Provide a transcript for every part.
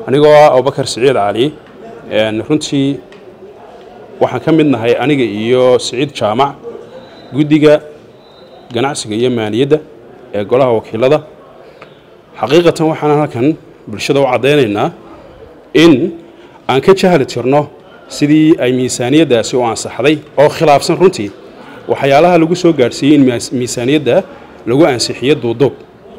anigoo ah abubakar siciid cali runtii waxaan ka mid nahay aniga iyo siciid jaamac guddiga ganacsiga iyo maaliyadda ee golaha wakiilada xaqiiqatan waxaan halkan bulshada u caddaynaynaa in aan ka jahli tirno sidii ay miisaaniyaddaasi u ansaxday oo khilaafsan runtii waxyaalaha lagu soo gaadhsiiyey in miisaaniyadda lagu ansixiyo duuduub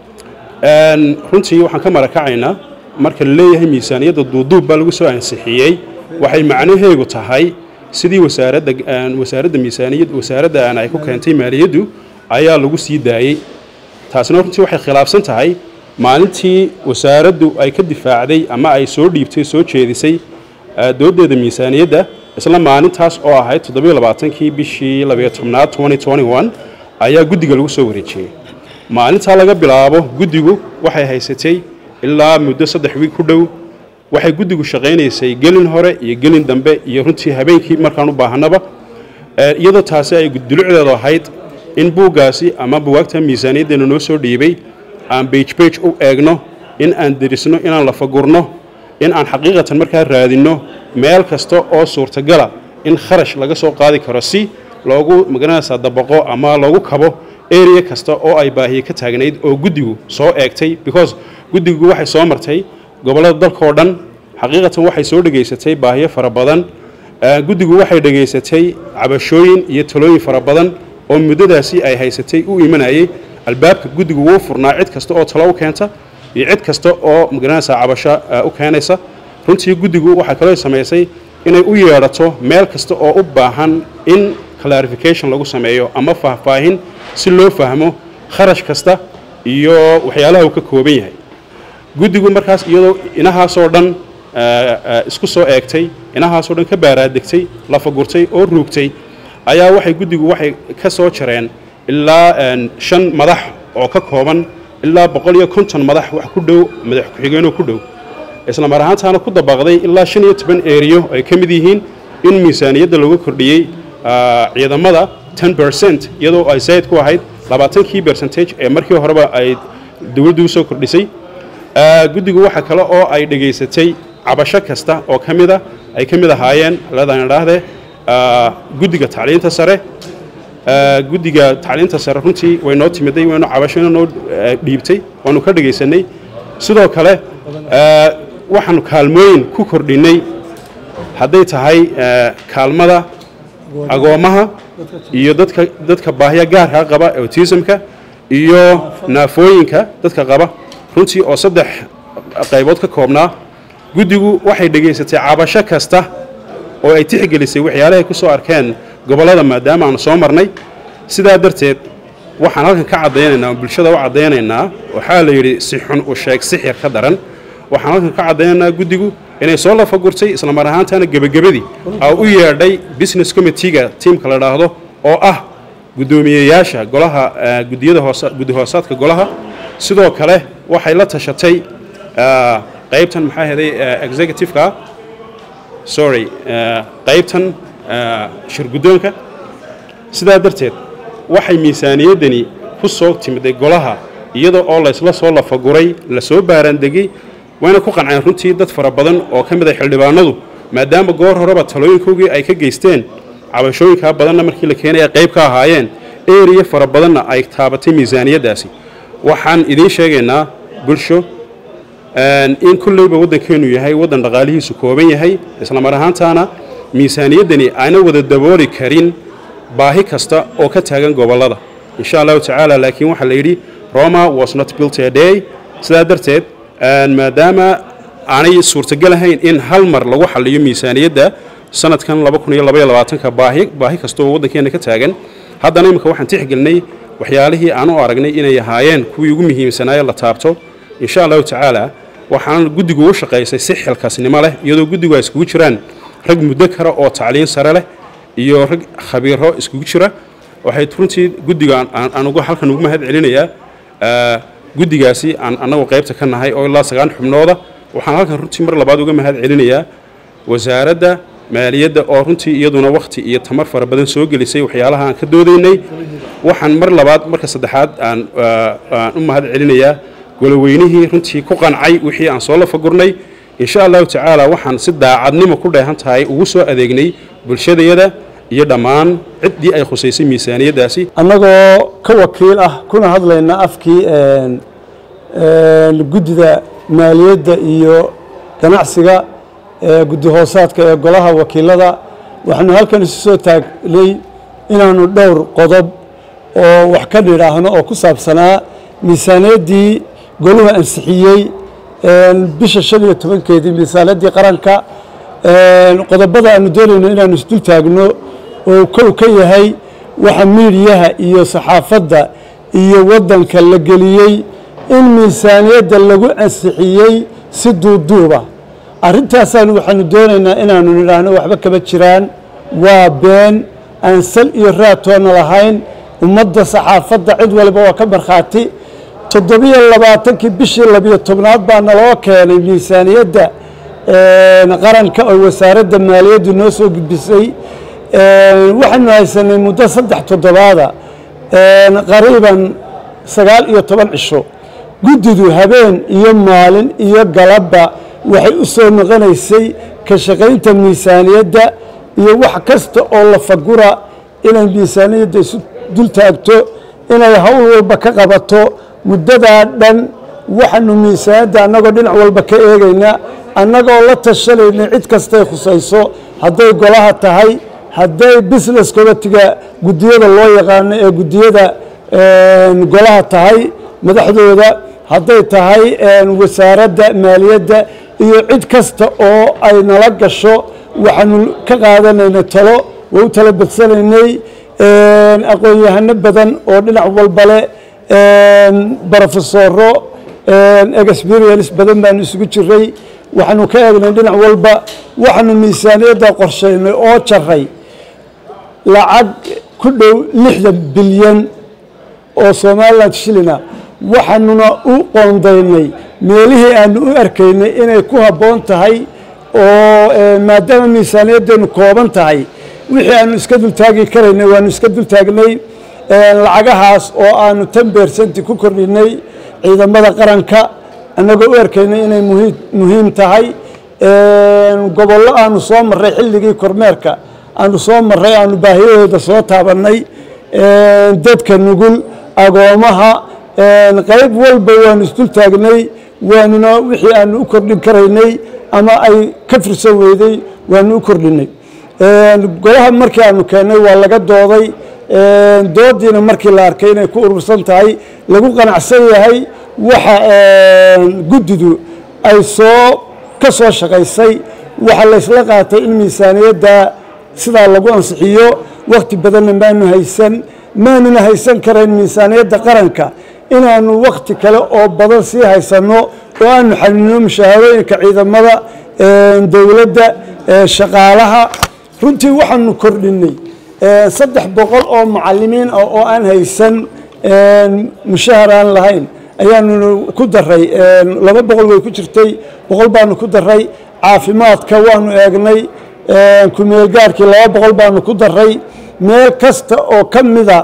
runtii waxaan ka marakacaynaa marka la leeyahay miisaaniyadda duuduub baa lagu soo ansixiyey waxay macnaheegu tahay sidii wasaaradda wasaaradda miisaaniyad wasaaraddan ay ku keentay maaliyaddu ayaa lagu sii daayey taasina runtii waxay khilaafsan tahay maalintii wasaaraddu ay ka difaacday ama ay soo dhiibtay soo jeedisay dooddeeda miisaaniyadda isla maalintaas oo ahayd toddobiyo labaatankii bishii labayo tobnaad twenty twenty one ayaa guddiga lagu soo wareejiyey maalintaa laga bilaabo guddigu waxay haysatay ilaa muddo saddex wiig ku dhow waxay guddigu shaqaynaysay gelin hore iyo gelin dambe iyo runtii habeenkii markaan u baahanaba iyadoo taasi ay dulucdeedu ahayd in buuggaasi ama buwaagta miisaaniyaddeena noo soo dhiibay aan bage bage u eegno in aan derisno inaan lafagurno in aan xaqiiqatan markaa raadinno meel kasta oo suurtagala in kharash laga soo qaadi karo si loogu magaranaysaa dabaqo ama loogu kabo area kasta oo ay baahiye ka taagnayd oo guddigu soo eegtay because guddigu waxay soo martay gobollada dalkaoo dhan xaqiiqatan waxay soo dhegaysatay baahiyo fara badan guddigu waxay dhegaysatay cabashooyin iyo talooyin fara badan oo muddadaasi ay haysatay u imanayay albaabka guddigu wuu furnaa cid kasta oo talo u keenta iyo cid kasta oo magaranaysaa cabasho u keenaysa runtii guddigu waxaa kaloo samaysay inay u yeedhato meel kasta oo u baahan in clarification lagu sameeyo ama faahfaahin si loo fahmo kharash kasta iyo waxyaalaha uu ka kooban yahay guddigu markaas iyadoo inahaasoo dhan isku soo eegtay inahaasoo dhan ka baaraadegtay lafagurtay oo ruugtay ayaa waxay guddigu waxay ka soo jareen ilaa shan madax oo ka kooban ilaa boqol iyo konton madax wax ku dhow madax ku-xigeenoo ku dhow isla mar ahaantaana ku dabaqday ilaa shan iyo toban eriyo ay ka mid yihiin in miisaaniyadda lagu kordhiyey ciidamada ten bercent iyadoo ay zayd ku ahayd labaatankii bercentage ee markii horeba ay dowladdu usoo kordhisay guddigu waxa kale oo ay dhegaysatay cabasho kasta oo ka mida ay ka mid ahaayeen leedaan idhaahdee guddiga tacliinta sare guddiga tacliinta sare runtii way noo timiday waynu cabashona noo dhiibtay waanu ka dhegaysanay sidoo kale waxaanu kaalmooyin ku kordhinnay hadday tahay kaalmada agoommaha iyo dadka dadka baahiya gaarkaa qaba autismka iyo naafooyinka dadka qaba runtii oo saddex qaybood ka koobnaa guddigu waxay dhegaysatay cabasho kasta oo ay tixgelisay waxyaalahay ku soo arkeen gobollada maadaama aanu soo marnay sidaa darteed waxaan halkan ka caddaynaynaa bulshada u caddaynaynaa waxaa la yidhi si xun u sheeg sixir ka daran waxaan halkan ka caddaynaynaa guddigu inay soo lafagurtay isla mar ahaantaana gebagabadii aa u yeedhay business committeega tiamka la dhaahdo oo ah guddoomiyeyaasha golaha gudiyada hoos guddi hoosaadka golaha sidoo kale waxay la tashatay qaybtan maxaa heday executive-ka sorry qaybtan shirguddoonka sidaa darteed waxay miisaaniyaddani ku soo timiday golaha iyada oo laysla soo lafaguray lasoo baaraandegay wayna ku qanceen runtii dad fara badan oo ka mid a xildhibaanadu maadaama goor horeba talooyinkoogii ay ka geysteen cabashooyinkaa badanna markii la keenaya qayb ka ahaayeen eriya fara badanna ay taabatay miisaaniyaddaasi waxaan idiin sheegaynaa bulsho in kulleyba waddankeennu yahay waddan dhaqaalihiisu kooban yahay isla mar ahaantaana miisaaniyaddani ayna wada dabooli karin baahi kasta oo ka taagan gobollada insha allahu tacaala laakiin waxaa la yidhi roma was not built a day sidaa darteed maadaama aanay suurtagal ahayn in hal mar lagu xaliyo miisaaniyadda sanadkan ka baahi baahi kasta oo waddankeenna ka taagan haddana imika waxaan tixgelinay waxyaalihii aan u aragnay inay ahaayeen kuwii ugu muhiimsanaaye la taabto insha allahu tacaala waxaan guddigu u shaqaysay si xilkaasnimo leh iyadoo guddigu ay iskugu jiraan rag muddo kara oo tacliin sare leh iyo rag khabiiro iskugu jira waxay runtii guddiga aan halkan ugu mahad celinayaa guddigaasi aan annagu qaybta ka nahay oo ilaa sagaan xubnooda waxaan halkan runtii mar labaad uga mahad celinayaa wasaaradda maaliyadda oo runtii iyaduna wakhti iyo tamar fara badan soo gelisay waxyaalaha aan ka doodaynay waxaan mar labaad marka saddexaad aan aan u mahad celinayaa goloweynihii runtii ku qancay wixii aan soo lafagurnay insha allahu tacaala waxaan si daacadnimo ku dheehan tahay ugu soo adeegnay bulshadayada iyo dhammaan ciddii ay khusaysay miisaaniyaddaasi annagoo ka wakiil ah kuna hadlayna afkii guddida maaliyadda iyo ganacsiga guddi hoosaadka ee golaha wakiilada waxaanu halkan isu soo taagnay inaanu dhowr qodob oo wax ka nidhaahno oo ku saabsanaa miisaaniyaddii goluhu ansixiyey bisha shan iyo tobankeedii miisaaniyaddii qaranka qodobada aanu doonayno inaanu isdul taagno oo kow ka yahay waxa miidiyaha iyo saxaafadda iyo waddanka la geliyey in miisaaniyadda lagu ansixiyey si duuduuba arrintaasaan waxaanu doonaynaa inaanu nidhaahno waxba kama jiraan waa been aan sal iyo raatoona lahayn ummadda saxaafadda cid waliba waa ka markhaati toddobiyo labaatankii bishii labiyo tobnaad baa naloo keenay miisaaniyadda qaranka oo wasaaradda maaliyaddu noo soo gudbisay waxaanu haysanay muddo saddex toddobaada qariiban sagaal iyo toban cisho guddidu habeen iyo maalin iyo galabba waxay u soo noqonaysay ka shaqaynta miisaaniyadda iyo wax kasta oo la fagura inay miisaaniyadda isu dul taagto inay howl walba ka qabato muddadaa dhan waxaanu miisaaniyadda annagoo dhinac walba ka eegayna annagoo la tashanayna cid kastay khusayso hadday golaha tahay hadday business committiga guddiyada loo yaqaano ee guddiyada golaha tahay madaxdooda hadday tahay wasaaradda maaliyadda iyo cid kasta oo ay nala gasho waxaanu ka qaadanayna talo waa u tala badsanaynay aqoon-yahano badan oo dhinac walbale brofesoro experience badan baanu isugu jiray waxaanu ka eegnay dhinac walba waxaanu miisaaniyadda qorshaynay oo jaray lacag ku dhow lixdan bilyan oo somaliland shilina waxaanuna u qoondaynay meelihii aanu u arkaynay inay ku habboon tahay oo maadaama miisaaniyaddeenu kooban tahay wixii aanu iska dultaagi karaynay waanu iska dultaagnay lacagahaas oo aanu tan beersanti ku kordhinay ciidamada qaranka annagoo u arkaynay inay muhiim tahay gobollo aanu soo marray xilligii kormeerka aanu soo marray aanu baahiyahooda soo taabannay dadka nugul agoomaha qayb walba waanu isdul taagnay waanuna wixii aanu u kordhin karaynay ama ay ka fursan weyday waanu u kordhinay golaha markii aanu keennay waa laga dooday doodiina markii la arkay inay ku urursan tahay lagu qanacsan yahay waxa guddidu ay soo ka soo shaqaysay waxa laysla qaatay in miisaaniyadda sidaa lagu ansixiyo wakhti badanna maanu haysan maanuna haysan karayn miisaaniyadda qaranka inaanu wakhti kale oo badan sii haysanno oo aanu xalinno mushaharooyinka ciidamada dowladda shaqaalaha runtii waxaanu kordhinay saddex boqol oo mucalimiin ah oo aan haysan mushahar aan lahayn ayaanu ku daray laba boqol way ku jirtay boqol baanu ku daray caafimaadka waanu eegnay kumeelgaarkii laba boqol baanu ku daray meel kasta oo ka mida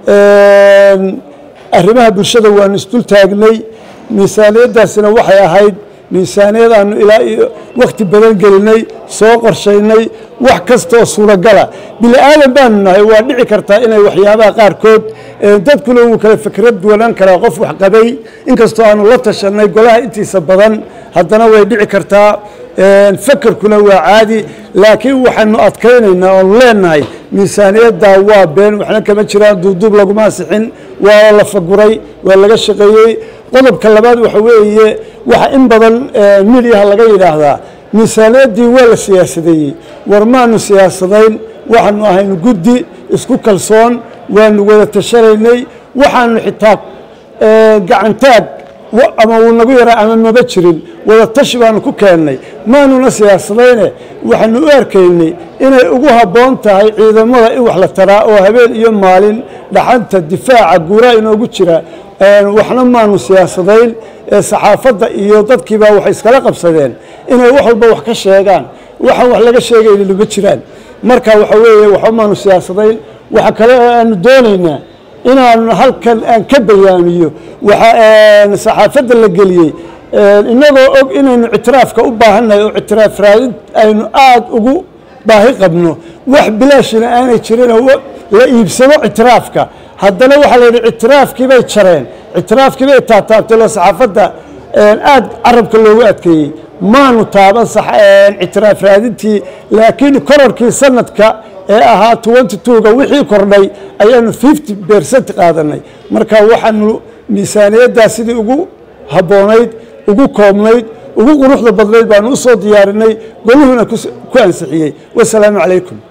arrimaha bulshada waanu isdul taagnay miisaaniyaddaasina waxay ahayd miisaaniyad aanu ilaa iyo wakhti badan gelinay soo qorshaynay wax kastaoo suuragala bini aadan baanu nahay waa dhici kartaa inay waxyaabaha qaarkood dadkuna wuu kala fikrad duwanaan karaa qof wax qabay inkastoo aanu la tashanay golaha intiisa badan haddana way dhici kartaa fakerkuna waa caadi laakiin waxaanu adkaynaynaa oonu leenahay miisaaniyaddaa waa been waxna kama jiraan duuduub laguma ansixin waa la faguray waa laga shaqeeyey qodobka labaad waxa weeye waxa in badan midiyaha laga yidhaahdaa miisaaniyaddii waa la siyaasadeeyey war maanu siyaasadayn waxaanu ahaynu guddi isku kalsoon waanu wada tashanaynay waxaanu xitaa gacantaag ama wuu nagu yaraa ama maba jirin wada tashi baanu ku keennay maanuna siyaasadayne waxaanu u arkaynay inay ugu habboon tahay ciidamada in wax la taraa oo habeen iyo maalin dhaxanta difaaca guuraa inoogu jira waxna maanu siyaasadayn saxaafadda iyo dadkiibaa waxay iskala qabsadeen inay wax walba wax ka sheegaan waxaan wax laga sheegaynin ma jiraan marka waxa weeye waxba maanu siyaasadayn waxa kale oo aanu doonaynaa inaanu halkan aan ka bayaamiyo waxa saxaafadda la geliyey innagoo og inaynu ictiraafka u baahannahay oo ictiraaf raadin aynu aada ugu baahi qabno wax bilaashina aanay jirinoo la iibsado ictiraafka haddana waxaa la yidhi ictiraafkii bay jareen ictiraafkii bay taataabtay loo saxaafadda aada carabka loogu adkeeyey maanu taaban ictiraaf raadintii laakiin kororkii sanadka ee ahaa twenty twoga wixii kordhay ayaanu fifty bercent qaadanay marka waxaanu miisaaniyaddaa sidii ugu habboonayd ugu koobnayd ugu quruxda badnayd baanu u soo diyaarinay goluhuna ku ansixiyey wasalaamu calaykum